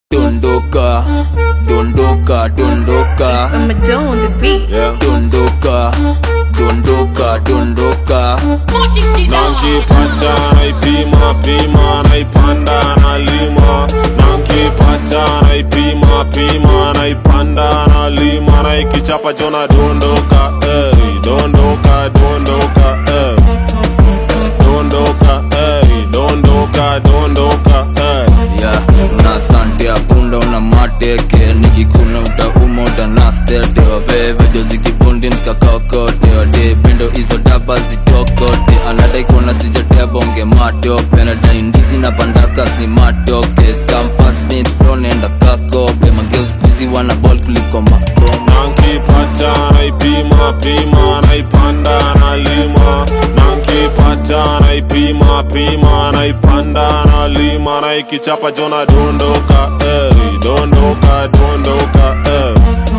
dondoka dondoka dondoka I'ma do on the beat. Yeah. dondoka dondoka dondoka nankipata naipima pima naipanda nalima nankipata naipima pima naipanda nalima naikichapa jona dondoka ey, dondoka dondoka ey. dondoka ey, dondoka dondoka ey. ya una sante ya punda una mateke nikikuna utauma utanastete wavevejo zikibundi mskakakote wade pendo hizo daba zitokote anadai kuona sijatebonge matope nadai ndizi na pandakas ni matoke skamfasnipstonenda kakope mageuskwizi wana bol kuliko makoma nankipata naipima pima naipanda nalima nankipata naipima pima naipanda nalima naikichapa jona dondoka ey, dondoka dondoka ey.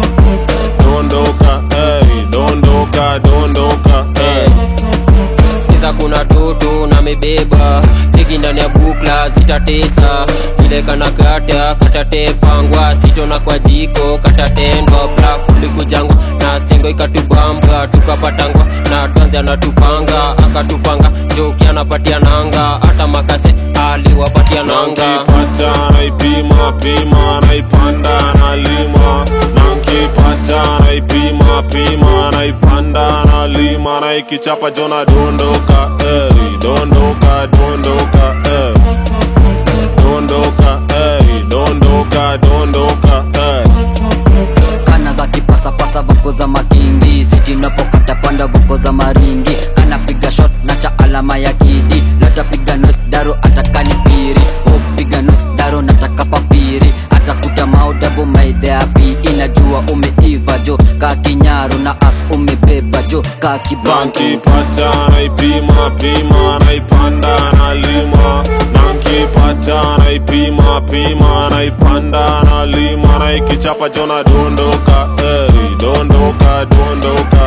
dondoka ey, dondoka dondoka ey. skiza kuna toto na mebeba tiki ndani ya bukla zitatesa vile kana kata katatepangwa sitona kwa jiko katatendwa bla kulikujangwa na stingo ikatubamba tukapatangwa na twanzi anatupanga akatupanga joki anapatia nanga hata makase aliwapatia nanga nankipata naipima pima naipanda nalima nankipata naipima pima naipanda nalima naikichapa jona dondoka ey, dondoka dondoka ey. dondoka ey, dondoka dondoka ey. kana za kipasapasa voko za makindi sitinapokata panda voko za maringi kanapiga shot na cha alama ya kidi latapiga nos daro atakani piri upiga nos daro nataka papiri atakuta maudabu maidheapi inajua umeiva jo ka kinyaro na as umebeba jo ka kibanki nankipata naipima pima naipanda nalima nankipata naipima pima naipanda nalima naikichapa jona dondoka ey, dondoka dondoka